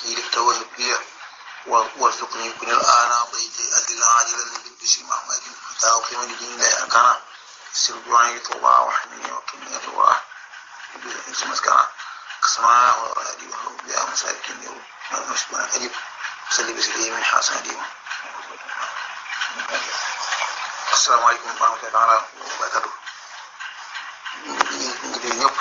الأخير تولي وارزقني كن الآن بيتي أدل عاجلا بالبشر محمد حتى أقيم لدين الله أركانا سر دعائي توبة وحمني وكني توبة اسم كان قسما وأدي وحب يا مساكين يوم مشبنا أجيب صلي بسلي من حسن ديما السلام عليكم ورحمة الله تعالى وبركاته ngi ñëpp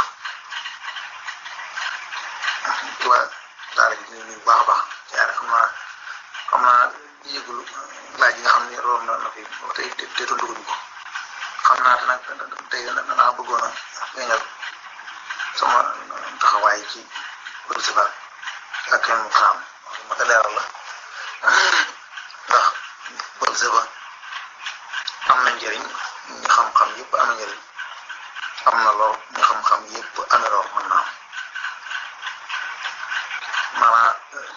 ci waa daara ji ñu baax a baax yaare xam naa xam naa yëgul laaj yi nga xam ne roon na na fi tey te tontuguñu ko xam naa te nag tey danaa bëggoon a feeñal sama taxawaay ci principal ak kenn mu xaam ma ko leeral la ndax principal am na njëriñ ñi xam-xam yëpp am na njëriñ am na lor ñi xam-xam yëpp amee lor mën naa am maanaam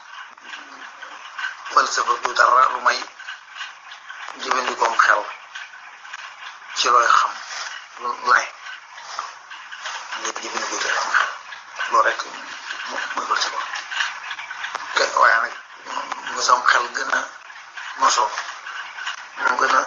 falsafa du dara lu may jëfandikoom xel ci looy xam lu ne ñëpp jëfandikoo ci xam xel loolu rek mooy falsafa waaye nag mu sam xel gën a mosoo mu gën a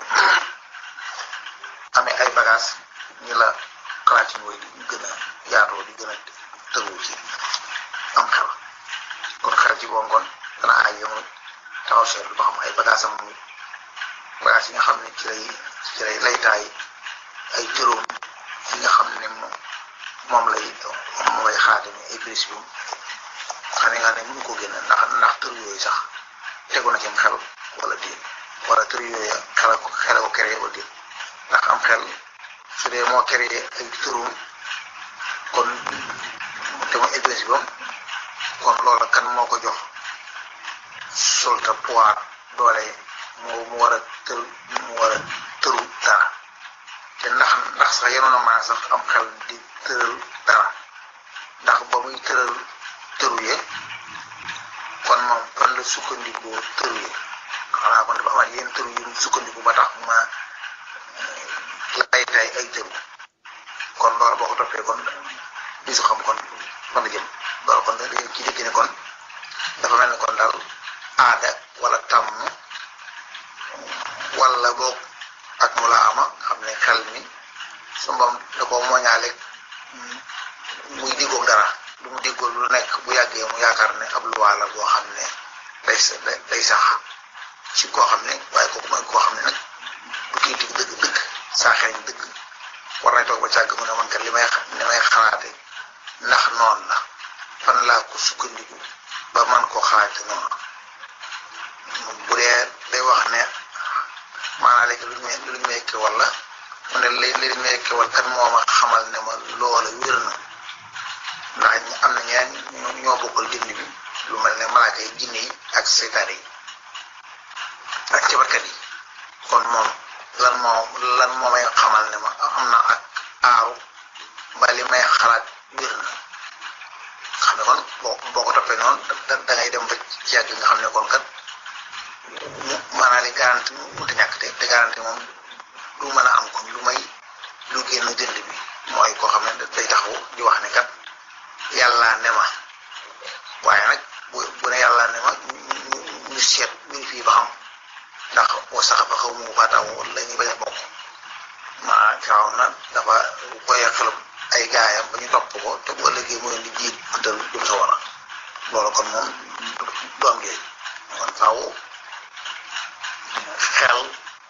amee ay bagages ñi la xalaat yi mooy di gën a yaatoo di gën a tëru ci am xel kon xel ci boo ngoon dana ay yoon taxaw seetlu ba xam ay bagages am muy bagages yi nga xam ne ci lay ci lay laytaay ay tëroom yi nga xam ne moom moom lay moom lay xaatami ay principe xam ne nga ne mënu ko génn ndax ndax tër yooyu sax tegu na ci xel wala déet wala tër yooyu xel ko xel ko créé wala déet ndax am xel su dee moo créé ay tërum kon te mooy ay principe am kon loola kan moo ko jox solta pouvoir doole moo mu war a tër mu war a tëru dara te ndax ndax sax yenoon a maa sax am xel di tëral dara ndax ba muy tëral tëru ye kon moom fan la sukkandikoo tëru ye xanaa kon dafa amaat yenn tëru yu sukkandiku ba tax ma lay tay ay tëru kon loolu boo ko toppee kon di su xam kon fan la jëm loolu kon da ci dégg ne kon dafa mel ni kon daal aada wala tàmm wala boog ak mu la ama xam ne xel mi su mbam da ko moñaale muy diggoog dara lu mu diggoog lu nekk bu yàggee mu yaakaar ne ab luwaa la boo xam ne day day sax ci koo xam ne waaye kooku mooy koo xam ne nag du kii dig dëgg dëgg saa xeeñ dëgg war nañ toog ba càgg mu ne man kat li may li may xalaate ndax noonu la fan laa ko sukkandiku ba man koo xalaate noonu bu dee day wax ne maanaam léegi lu ñu lu ñu may kewal la mu ne li li ñu may kewal kan moo ma xamal ne ma loola wér na ndax am na ñeneen ñoo bokkal jënd bi lu mel ne malaaka yi jinne yi ak seytaane yi ak cabarkat yi kon moom lan moo lan moo may xamal ne ma am na ak aaru ba li may xalaat wér na xam ne kon boo boo ko toppee noonu da da ngay dem ba ci yàgg nga xam ne kon kat maanaam li garanti mënut a ñàkk te te garanti moom du mën a am kon lu may lu génn jënd bi mooy koo xam ne day taxaw di wax ne kat yàlla ne ma waaye nag bu bu ne yàlla ne ma ñu ñu seet ñu fii ba xam. ndax wa sax ba xaw mu faataw la ñuy bañ a bokk maa firaw na dafa koyee xelum ay gaayam ba ñu topp ko te bu ëllëgee mu leen di jiit antal jëm sa war a loolu kon moom du am njëriñ kon faaw xel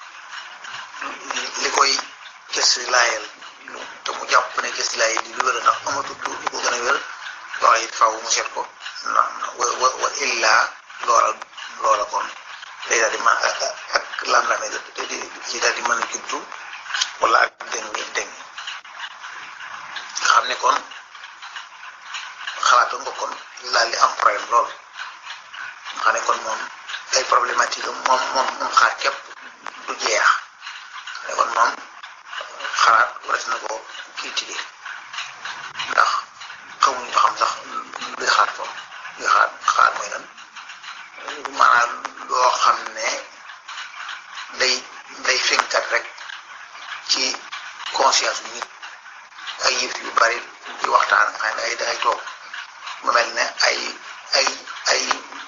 li koy gës laayel te mu jàpp ne gës laayel di lu wér ndax amatul lu ko gën a wér loola it faaw mu seet ko wa wa wa illaa loola loola kon day daal di ma ak lam-lame ci daal di mën a juddu wala ak deng deng nga xam ne kon xalaatu nga kon daal di am problème lool nga xam ne kon moom ay problématique moom moom moom xaar képp du jeex ne kon moom xalaat waras na ko critiquer ndax xamuñu ba xam sax luy xalaat foofu luy xalaat xalaat mooy lan maanaam loo xam ne day day fenkat rek ci conscience bi nit ay yëf yu bari di waxtaan xam ne ay dangay toog mu mel ne ay ay ay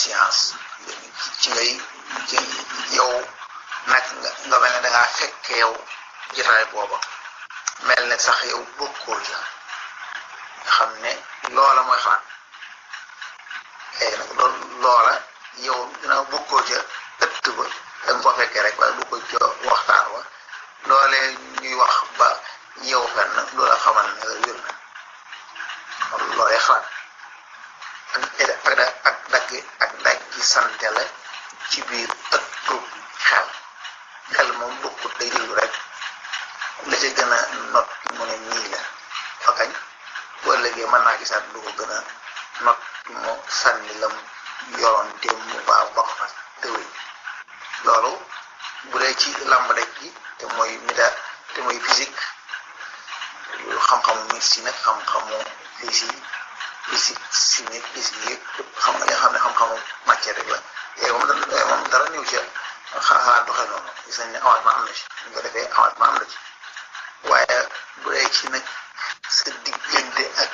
conscience ci ngay ci yow nag nga mel ne da ngaa fekk yow jotaay booba mel ne sax yow bokkoo ca nga xam ne loola mooy xalaat léegi nag loolu loola yow dina bokkoo ca ëtt ba da nga ko fekkee rek waaye bokkoo ca waxtaan wa loolee ñuy wax ba yow fenn loola xamal ne la wér na loolee xalaat ak ak ak dagg ak dagg gi sante la ci biir ëttu xel xel moom bokkut day déglu rek la ca gën a not mu ne nii la fa kañ boo léegi mën naa gisaat lu ko gën a not mu sànni lam yoroon démb mu baax ba ko fa tëwee loolu bu dee ci làmb daj gi te mooy mida te mooy physique xam-xamu médecine ak xam-xamu physique physique chimique physique yëpp xam nga li nga xam ne xam-xamu matière rek la yooyu moom dara moom dara ñëw ci xaaxaa doxee noonu gis nañ ne avancement am na ci ñu ko defee avancement am na ci waaye bu dee ci nag sa diggante ak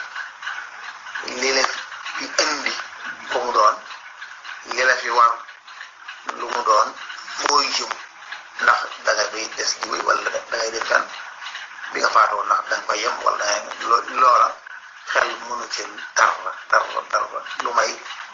li la fi indi ko mu doon li la fi war lu mu doon foo jëm ndax da nga bay des di wéy wala da ngay def kan bi nga faatoo ndax da nga koy yem wala da ngay loola xel mënu ci dara dara dara lu may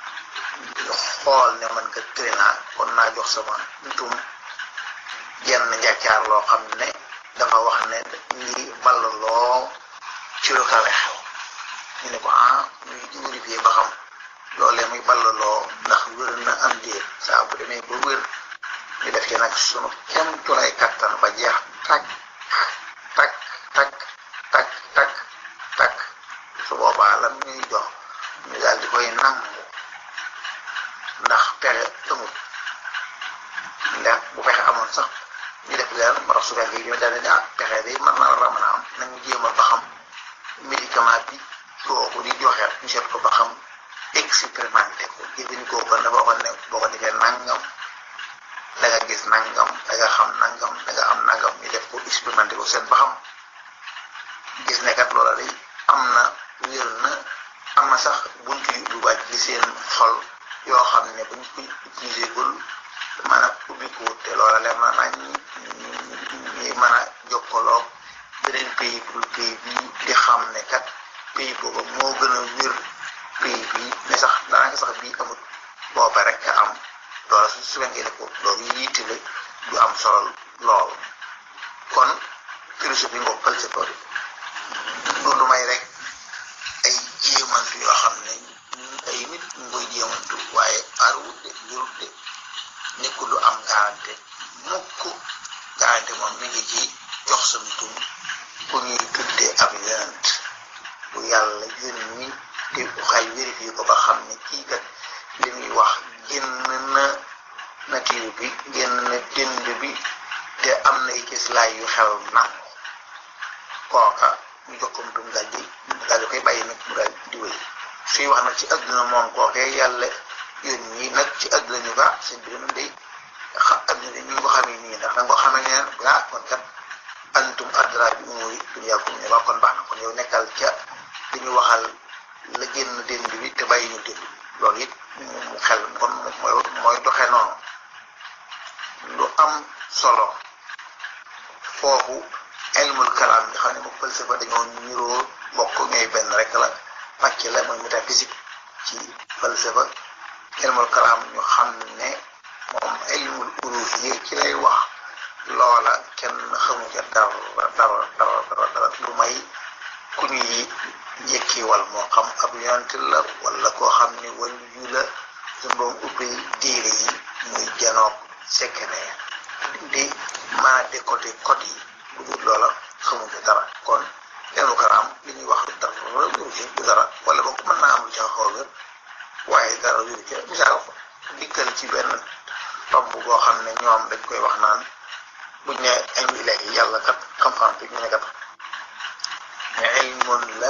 xool ne man ka tëri naa kon naa jox sama ntum jenn njàccaar loo xam ne dafa wax ne ñi ballaloo ci lu kawe xew ñu ne ko ah ñuy vérifier ba xam loolee muy ballaloo ndax wér na am déet saa bu demee ba wér ñu def ci nag sunu kem tulay kattan ba jeex takk takk takk takk takk takk su boobaa lan ñuy jox ñu daal di koy nangu ndax pexe amul ndax bu pexe amoon sax ñu def leen moo tax su fekkee ñu daal di ah pexe bi mën na la mën a am nañu jéem a ba xam médicament bi kooku di joxe ñu seet ko ba xam expérimenté ko jëfandikoo ko dafa waxoon ne boo ko defee nangam da nga gis nangam da nga xam nangam da nga am nangam ñu def ko expérimenté ko seet ba xam gis ne kat loola day am na wér na am na sax buntu yu du wàcc ci seen xol yoo xam ne buñ ko utilisé gul mën a ubbiku te loola leer na nañ ñi mën a jokkaloo beneen pays pour pays bi di xam ne kat pays boobu moo gën a wér pays bi ne sax daanaka sax bii amut booba rek am loola su su fekkee ne ko loolu yitte la du am solo lool kon philosophie nga falsafa du lu may rek ay jéemantu yoo xam ne ay nit ñu koy jéemantu waaye aarwut de jurut de nekkul lu am garanté mukk garanté moom mi ngi ci jox sam tum ku ñuy tuddee ab yonent bu yàlla yónni te xay vérifié ko ba xam ne kii kat li muy wax génn na nature bi génn na dënd bi te am na ay cëslaay yu xel nangu kooka ñu jox ko tum daal di daal di koy bàyyi nag mu daal di wéy suy wax nag ci adduna moom kookee yàlla yónni nag ci adduna ñu baax seen biir moom day xa adduna bi ñu ko xamee nii ndax da nga ko xamee neen ah kon kat antum adra bi umuri dunyakum ne waa kon baax na kon yow nekkal ca li ñu waxal la génn dénd bi te bàyyi ñu dénd bi loolu it mu xel kon mooy mooy doxee noonu lu am solo foofu ilmul kalaam nga xam ne moom falsafa dañoo niroo bokk ñooy benn rek la pàcc la mooy métaphysique ci falsafa ilmul kalaam ñu xam ne moom ilmul uluhiyya ci lay wax loola kenn xamu ca dara dara dara dara dara lu may ku ñuy jekkiwal moo xam ab yonent la wala koo xam ne waliyu la su doon ubbil diire yi muy janoog secret di mën a décoder code yi bu dul loola xamu ca dara kon ilmul kalaam li ñuy wax dara wéru ci du dara wala boog mën naa am lu ca xaw wér waaye dara wéru ci misaal dikkal ci benn tomb boo xam ne ñoom dañ koy wax naan buñ ne ilmu ilaahi yàlla kat xam-xam bi ñu ne kat ilmun la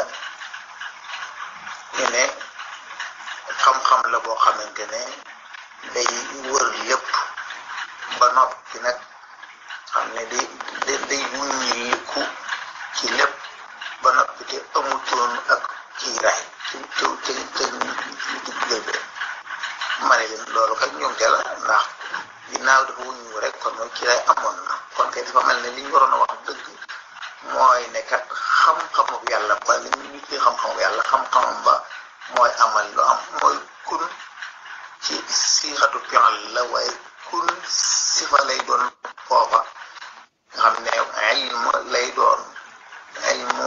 ñu ne xam-xam la boo xamante ne day wër lépp ba noppi nag xam ne day day day wuññiliku ci lépp ba noppi te amutoon ak kiiraay ci ci ci ci digg bi ma ne leen loolu kat ñoom te la ndax ginnaaw dafa wuñu rek kon mooy ci lay amoon na kon kay dafa mel ne li ñu waroon a wax dëgg mooy ne kat xam-xamu yàlla ba li ñu ci xam-xamu yàlla xam-xamam ba mooy amal lu am mooy kun ci siixatu fi'l la waaye kun sifa lay doon foofa nga xam ne ilm lay doon ilmu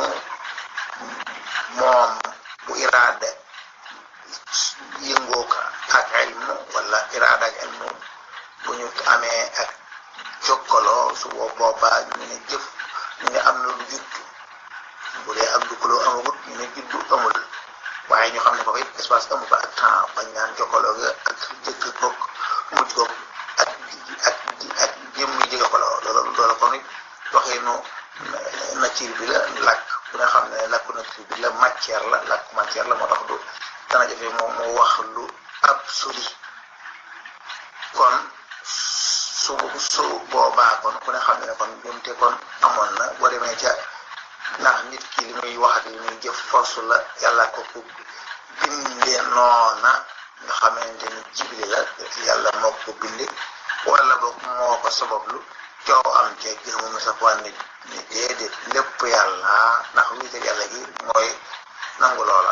moom bu iraada yëngoo ko ak ilmu wala iraada ak ilmu bu ñu amee ak jokkaloo su boobaa ñu ne jëf ñu ne am na lu juddu bu dee ak duggaloo amagut ñu ne juddu amul waaye ñu xam ne foofu it espace amu ko ak temps bañ naan jokkaloo ga ak jëkk koog mujj koog ak ak ak jëm yi jege ko loolu loolu kon it waxinu nature bi la làkk bu nga xam ne làkku nature bi la matière la làkku matière la moo tax du dana jafe moom mu wax lu absolu kon su su boobaa kon ku ne xam ne kon jumte kon amoon na boo demee ca ndax nit ki li muy wax ak li muy jëf force la yàlla ko ko bindee noona nga xamante ni jibli la yàlla moo ko binde wala boog moo ko sabablu coow am ca gërëmu mi sa fan ni ni déedéet lépp yàlla ndax wiital yàlla gi mooy nangu loola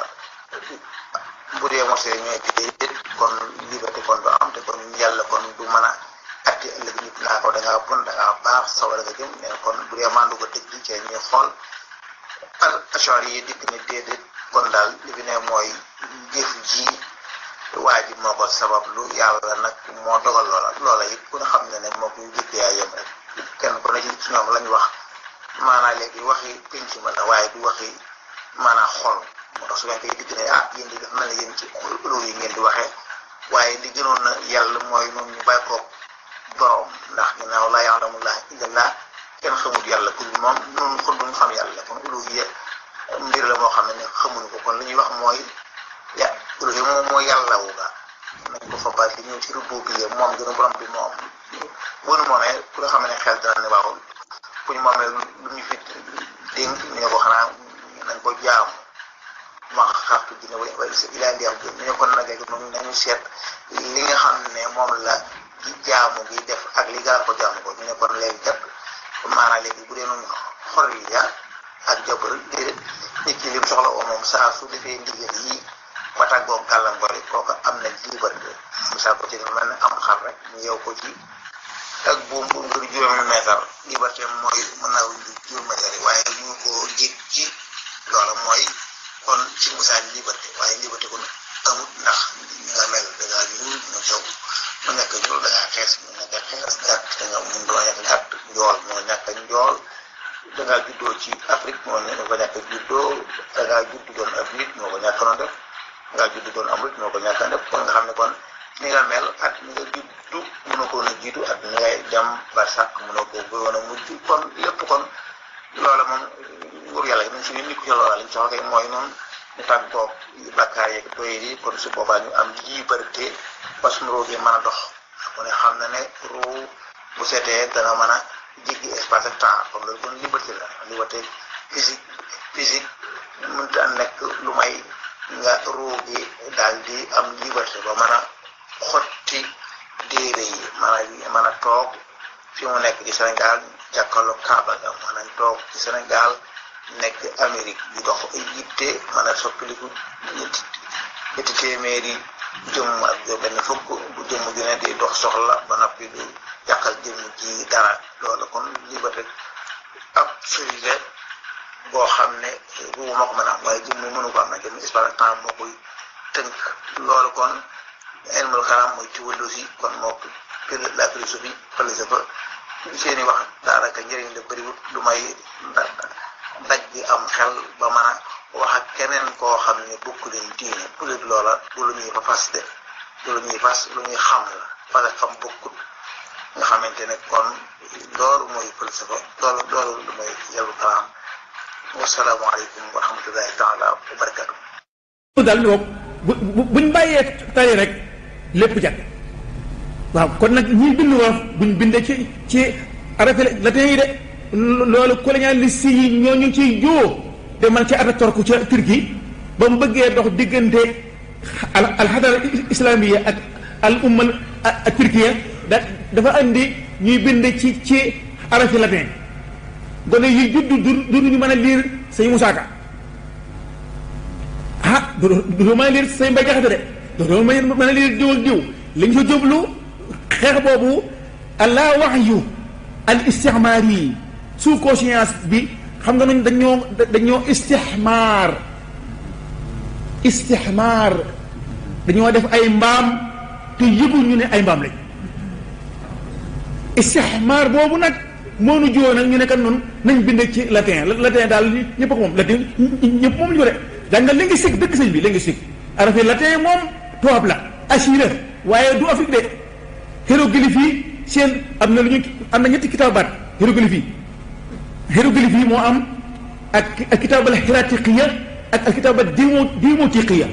bu dee mosee ñooy déedéet kon liberté kon du am te kon yàlla kon du mën a atti ëllëg nit naa ko da ngaa bon da ngaa baax sawara nga jëm ne kon bu dee mandu ko tëj ci ñuy xool al achar yi dikk ni déedéet kon daal li fi ne mooy jëf ji waa ji moo ko sabab lu yàlla nag moo dogal loola loola it ku ne xam ne ne moo koy jëkk yaa yem rek kenn ku ne ci ci ñoom lañ wax maanaa léegi waxi penc ma la waaye du waxi maanaa xol moo tax su ngeen koy digg ne ah yéen di dafa mel ne yéen ci loolu yi ngeen di waxee waaye li gënoon na yàlla mooy noonu ñu bàyyi ko borom ndax ginnaaw laa ya'lamullaaha illallaah kenn xamul yàlla ku dul moom noonu kon duñu xam yàlla kon uluhiyya mbir la moo xam ne xamuñu ko kon li ñuy wax mooy ya uluhiyya moom mooy yàlla wu ga nañ ko fa bari ñëw ci rububiyya moom gën a borom bi moom bu nu moomee ku nga xam ne xel dana ne waaw ku ñu moomee lu ñu fi dénk ñu ne ko xanaa nañ ko jaamu ma xartu dina wa wa ilaa ndi am ñu ne kon nag léegi noonu nañu seet li nga xam ne moom la ci jaamu gi def ak li gaar ko jaamu ko ñu ne kon léegi kat maanaam léegi bu dee noonu xorriya ak jabar déedéet nit ki lim soxla oo moom saa su defee ndigal yi ba tàggoo gàllankoor yi kooku am na liberté misaal ko ci dafa mel ne am xar rek ñu yeew ko ci ak buum bu ngir juróomi meetar liberté mooy mën naa wuñ juróomi meetar yi waaye ñu ko jég ci loola mooy kon ci misaal liberté waaye liberté kon amut ndax ñi nga mel da ngaa ñuul ñu jaw mu nekk ñuul da ngaa xees mu nekk xees gàtt da nga mun doo nekk gàtt njool moo nekk njool da ngaa juddoo ci Afrique moo ne ko nekk juddoo da ngaa judd doon ab nit moo ko ñàkk noonu def da ngaa judd doon am nit moo ko ñàkk def kon nga xam ne kon ni nga mel ak ni nga juddu mënoo ko woon a jiitu ak ni ngay dem barsàq mënoo ko woon a mujj kon lépp kon loola moom nguur yàlla nañ si ne nit ku ci loola liñ soxla kay mooy noonu ñu tàggoo bàkkaar yeeg doy yi kon su boobaa ñu am liberté ba suñu roo gi mën a dox ku ne xam na ne roo bu seetee dana mën a jéggi espace ak temps kon loolu kon liberté la liberté physique physique mënut a nekk lu may nga roo gi daal di am liberté ba mën a xotti déere yi mën a mën a toog fi mu nekk ci Sénégal jàkkaarloo Kaaba ga mën a toog ci Sénégal nekk Amérique di dox ay yitte mën a soppiliku ñetti ñetti téeméeri jëmm ak jo benn fukk bu jëmm ju ne di dox soxla ba noppi du yàqal jëmm ji dara loolu kon liberté absolue boo xam ne ruu moo ko mën a am waaye jëmm mënu ko am na jëmm espace ak temps moo koy tënk loolu kon ilmul kalaam mooy théologie kon moo ko la philosophie falsafa seeni wax daanaka njëriñ la bëriwut lu may daj bi am xel ba mën a wax ak keneen koo xam ne bokk leen diine bu leen loola du lu ñuy fa fas de du lu ñuy fas lu ñuy xam la parce que xam bokkut nga xamante ne kon loolu mooy falsafa loolu loolu lu mooy yàllu kalaam wasalaamaaleykum wa rahmatullahi taala wa barakatu daal di bu buñ bàyyee tari rek lépp jàkk waaw kon nag ñi bind wolof buñ bindee ci ci arafe latin yi de loolu colonialiste yi ñoo ñu ciy joo te man ci Ataturk ca Turquie ba mu bëggee dox diggante al alxadara islamiya ak al ummal a turkiya da dafa andi ñuy bind ci ci arafi latin gone yi judd du du ñu mën a liir sëñ Musaa Ka ah du du mën a liir sëñ Mbay Jaxate de du mën a liir diw ak diw li ñu fa jublu xeex boobu allah waxyu al istixmaar yi sous conscience bi xam nga nañ dañoo dañoo istixmaar istixmaar dañoo def ay mbaam te yëgu ñu ne ay mbaam lañ istixmaar boobu nag moo nu jiwoon nag ñu ne kat noonu nañ bind ci latin latin daal ñëpp ko moom latin ñëpp moom ñu ko de jàngal linguistique dëkk sëñ bi linguistique arafi latin moom tubaab la assuré waaye du Afrique de hiéroglyphe yi seen am na lu ñu am na ñetti kitaabaat hiéroglyphe yi hiéroglyphe yi moo am ak ak kitaabal hiratiqiya ak ak kitaabat dimo dimotiqiya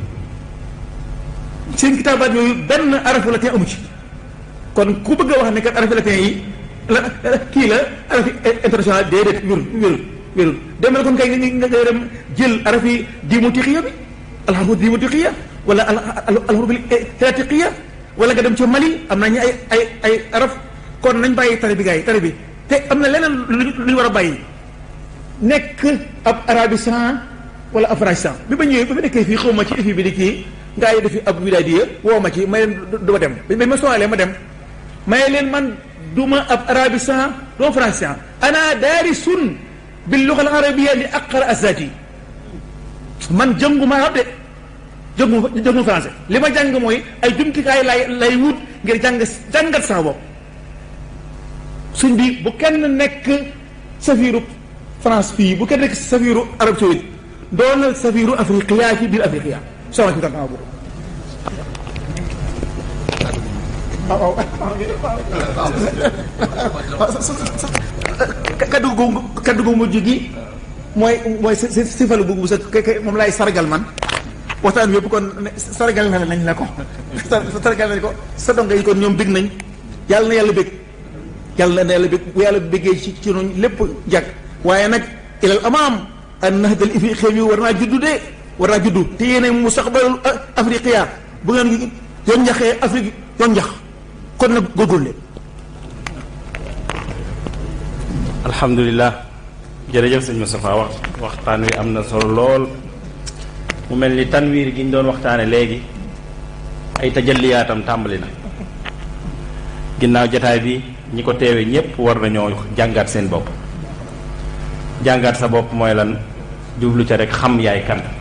seen kitaabaat yooyu benn arafu latin amu ci kon ku bëgg a wax ne kat arafi latin yi la kii la arafi international déedéet wérul wérul wérul demal kon kay nga nga dem jël arafi dimotiqiya bi alxarfu dimotiqiya wala alxarfu hiratiqiya wala nga dem ca Mali am nañu ay ay ay araf kon nañ bàyyi tari bi gars yi tari bi te am na leneen lu ñu war a bàyyi nekk ab arabistan wala ab français bi ba ñëwee ba ma nekkee fii xaw ma ci effet bi di kii ngaa yi defi ab wilaadiya woo ma ci may leen du ma dem ba ma soowalee ma dem may leen man du ma ab arabistan du ma français ana daarisun bil luga al arabia li aqra azati man jëngu ma de jëngu jëngu français li ma jàng mooy ay jumtukaay lay lay wut ngir jàng jàngat sama bopp suñ bi bu kenn nekk safiiru France fii bu kenn nekk safiiru Arab Saoudite doonal safiiru afriqiya ci biir afriqiya soxna ci tànn boobu. waaw kaddu gu kaddu gu mujj gi mooy mooy si si si falu bu sa moom laay sargal man waxtaan bi yëpp kon sargal na nañ la ko sargal nañ ko sa donga yi kon ñoom bég nañ yàlla na yàlla bég yàlla na yàlla bég bu yàlla béggee ci ci noonu lépp jag waaye nag ilal amaam an nahdal ifriqiya mi war naa juddu de war naa juddu te yéene mustaqbalul afriqiya bu ngeen yoon njaxee afrique yoon njax kon nag góorgóorlu alhamdulilah jërëjëf sëñ Moustapha wax waxtaan wi am na solo lool mu mel ni tanwiir gi ñu doon waxtaane léegi ay tajalliyaatam tàmbali na ginnaaw jataay bi ñi ko teewe ñépp war nañoo jàngaat seen bopp jàngaat sa bopp mooy lan jublu ca rek xam yaay kan